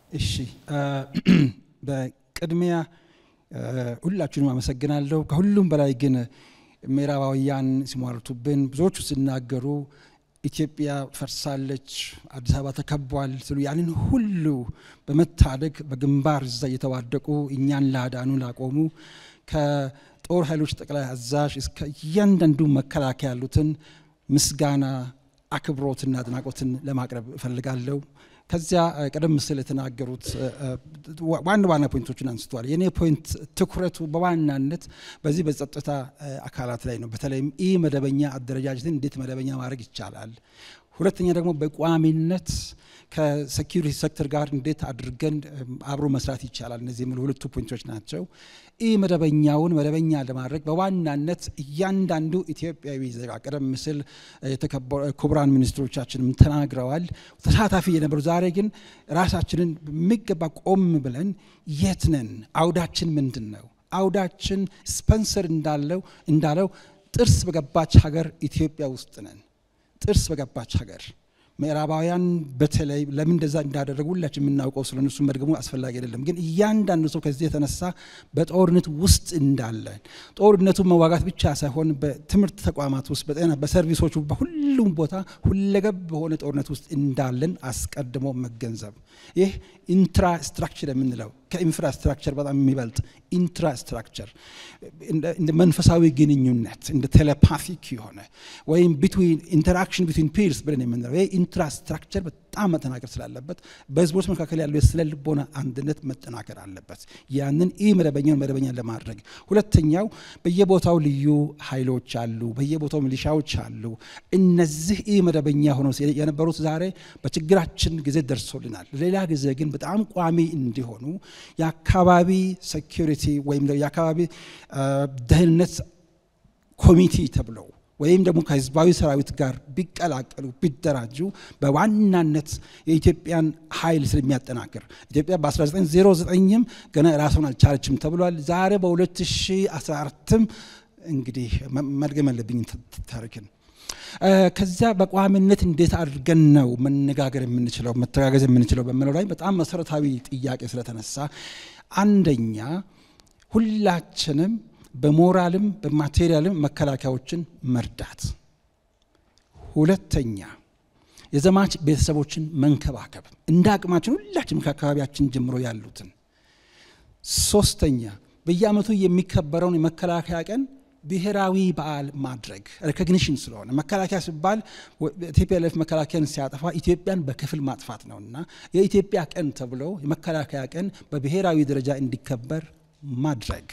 እሺ በቅድሚያ ሁላችሁንም አመሰግናለሁ። ከሁሉም በላይ ግን ምዕራባውያን ሲሟርቱብን ብዙዎቹ ሲናገሩ ኢትዮጵያ ፈርሳለች፣ አዲስ አበባ ተከቧል ስሉ ያንን ሁሉ በመታደግ በግንባር እዛ እየተዋደቁ እኛን ላዳኑ ላቆሙ ከጦር ኃይሎች ጠቅላይ አዛዥ እስከ እያንዳንዱ መከላከያ ያሉትን ምስጋና አክብሮትና አድናቆትን ለማቅረብ እፈልጋለሁ። ከዚያ ቀደም ሲል የተናገሩት ዋና ዋና ፖይንቶችን አንስተዋል። የእኔ ፖይንት ትኩረቱ በዋናነት በዚህ በጸጥታ አካላት ላይ ነው። በተለይም ኢ መደበኛ አደረጃጀትን እንዴት መደበኛ ማድረግ ይቻላል። ሁለተኛ ደግሞ በቋሚነት ከሴኪሪቲ ሴክተር ጋር እንዴት አድርገን አብሮ መስራት ይቻላል። እነዚህ የሚሉ ሁለቱ ፖይንቶች ናቸው። ኢ መደበኛውን መደበኛ ለማድረግ በዋናነት እያንዳንዱ ኢትዮጵያዊ ዜጋ ቀደም ሲል ክቡራን ሚኒስትሮቻችንም ተናግረዋል፣ ተሳታፊ የነበሩ ዛሬ ግን ራሳችንን በሚገባ ቆም ብለን የት ነን? አውዳችን ምንድን ነው? አውዳችን ስፐንሰር እንዳለው እንዳለው ጥርስ በገባች ሀገር ኢትዮጵያ ውስጥ ነን። ጥርስ በገባች ሀገር ምዕራባውያን በተለይ ለምን እንደዛ እንዳደረጉ ሁላችን የምናውቀው ስለ እነሱ መድገሙ አስፈላጊ አይደለም። ግን እያንዳንዱ ሰው ከዚህ የተነሳ በጦርነት ውስጥ እንዳለን ጦርነቱን መዋጋት ብቻ ሳይሆን በትምህርት ተቋማት ውስጥ፣ በጤና በሰርቪሶቹ፣ በሁሉም ቦታ ሁለገብ በሆነ ጦርነት ውስጥ እንዳለን አስቀድሞ መገንዘብ ይህ ኢንትራስትራክቸር የምንለው ከኢንፍራስትራክቸር በጣም የሚበልጥ ኢንትራስትራክቸር እንደ መንፈሳዊ ግንኙነት እንደ ቴሌፓቲክ የሆነ ወይም ቢትዊን ኢንተራክሽን ቢትዊን ፒርስ ብለን የምንለው ይህ ኢንትራስትራክቸር በጣም መጠናከር ስላለበት በህዝቦች መካከል ያለው የስነ ልቦና አንድነት መጠናከር አለበት። ያንን ኢ መደበኛውን መደበኛ ለማድረግ ሁለተኛው በየቦታው ልዩ ኃይሎች አሉ፣ በየቦታው ሚሊሻዎች አሉ። እነዚህ ኢ መደበኛ ሆነው የነበሩት ዛሬ በችግራችን ጊዜ ደርሶልናል። ሌላ ጊዜ ግን በጣም ቋሚ እንዲሆኑ የአካባቢ ሴኪሪቲ ወይም የአካባቢ ደህንነት ኮሚቴ ተብለው ወይም ደግሞ ከህዝባዊ ሰራዊት ጋር ቢቀላቀሉ ቢደራጁ በዋናነት የኢትዮጵያን ኃይል ስለሚያጠናክር ኢትዮጵያ በ1909ም ገና ራሷን አልቻለችም ተብሏል። ዛሬ በ2014ም እንግዲህ መድገም ያለብኝ ታሪክን ከዚያ በቋሚነት እንዴት አድርገን ነው መነጋገር የምንችለው መተጋገዝ የምንችለው በምለው ላይ በጣም መሰረታዊ ጥያቄ ስለተነሳ አንደኛ ሁላችንም በሞራልም በማቴሪያልም መከላከያዎችን መርዳት፣ ሁለተኛ የዘማች ቤተሰቦችን መንከባከብ እንደ አቅማችን ሁላችንም ከአካባቢያችን ጀምሮ ያሉትን፣ ሶስተኛ በየዓመቱ የሚከበረውን የመከላከያ ቀን ብሔራዊ በዓል ማድረግ ሬኮግኒሽን ስለሆነ መከላከያ ሲባል ቲፒኤልኤፍ መከላከያን ሲያጠፋ ኢትዮጵያን በክፍል ማጥፋት ነውና የኢትዮጵያ ቀን ተብሎ የመከላከያ ቀን በብሔራዊ ደረጃ እንዲከበር ማድረግ።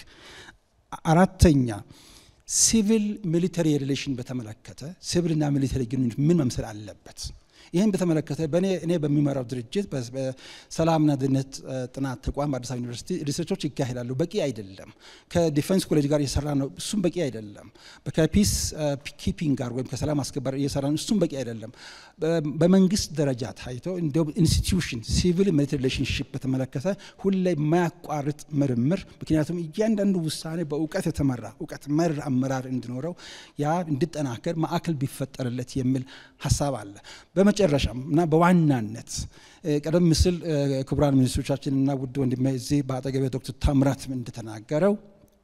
አራተኛ ሲቪል ሚሊተሪ ሪሌሽን በተመለከተ ሲቪልና ሚሊተሪ ግንኙነት ምን መምሰል አለበት? ይህን በተመለከተ በእኔ እኔ በሚመራው ድርጅት በሰላምና ደህንነት ጥናት ተቋም በአዲስ አበባ ዩኒቨርሲቲ ሪሰርቾች ይካሄዳሉ። በቂ አይደለም። ከዲፌንስ ኮሌጅ ጋር እየሰራ ነው፣ እሱም በቂ አይደለም። ከፒስ ኪፒንግ ጋር ወይም ከሰላም አስከባሪ እየሰራ ነው፣ እሱም በቂ አይደለም። በመንግስት ደረጃ ታይቶ እንዲሁም ኢንስቲትዩሽን ሲቪል ሚሊተሪ ሪሌሽንሽፕ በተመለከተ ሁሌ የማያቋርጥ ምርምር፣ ምክንያቱም እያንዳንዱ ውሳኔ በእውቀት የተመራ እውቀት መር አመራር እንዲኖረው ያ እንዲጠናከር ማዕከል ቢፈጠርለት የሚል ሀሳብ አለ። በመጨረሻም እና በዋናነት ቀደም ሲል ክቡራን ሚኒስትሮቻችን እና ውድ ወንድሜ እዚህ በአጠገቤ ዶክተር ታምራት እንደተናገረው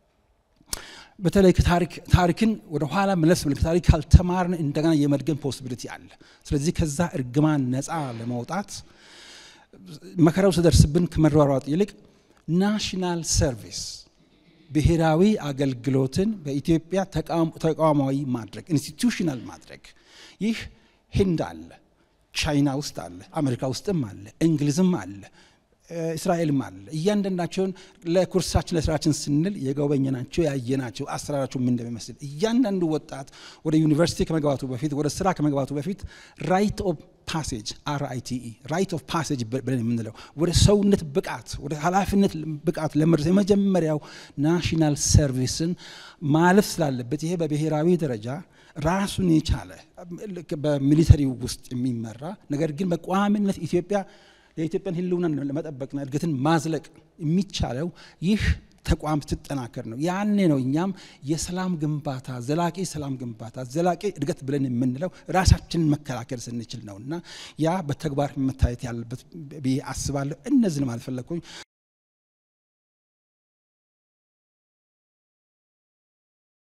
በተለይ ታሪክን ወደ ኋላ መለስ ብለን ከታሪክ ካልተማርን እንደገና የመድገም ፖሲቢሊቲ አለ። ስለዚህ ከዛ እርግማን ነፃ ለመውጣት መከራው ሲደርስብን ከመሯሯጥ ይልቅ ናሽናል ሰርቪስ ብሔራዊ አገልግሎትን በኢትዮጵያ ተቋማዊ ማድረግ ኢንስቲቱሽናል ማድረግ ይህ ህንድ አለ፣ ቻይና ውስጥ አለ፣ አሜሪካ ውስጥም አለ፣ እንግሊዝም አለ፣ እስራኤልም አለ። እያንዳንዳቸውን ለኩርሳችን ለስራችን ስንል የጎበኘናቸው ያየናቸው አሰራራቸው ምን እንደሚመስል እያንዳንዱ ወጣት ወደ ዩኒቨርሲቲ ከመግባቱ በፊት ወደ ስራ ከመግባቱ በፊት ራይት ኦፍ ፓሴጅ አርአይቲኢ ራይት ኦፍ ፓሴጅ ብለን የምንለው ወደ ሰውነት ብቃት ወደ ኃላፊነት ብቃት ለመድረስ የመጀመሪያው ናሽናል ሰርቪስን ማለፍ ስላለበት ይሄ በብሔራዊ ደረጃ ራሱን የቻለ በሚሊተሪው ውስጥ የሚመራ ነገር ግን በቋሚነት ኢትዮጵያ የኢትዮጵያን ሕልውና ለመጠበቅና እድገትን ማዝለቅ የሚቻለው ይህ ተቋም ስትጠናከር ነው። ያኔ ነው እኛም የሰላም ግንባታ ዘላቂ ሰላም ግንባታ ዘላቂ እድገት ብለን የምንለው ራሳችንን መከላከል ስንችል ነው እና ያ በተግባር መታየት ያለበት ብዬ አስባለሁ። እነዚህን ማለት ፈለግኩኝ።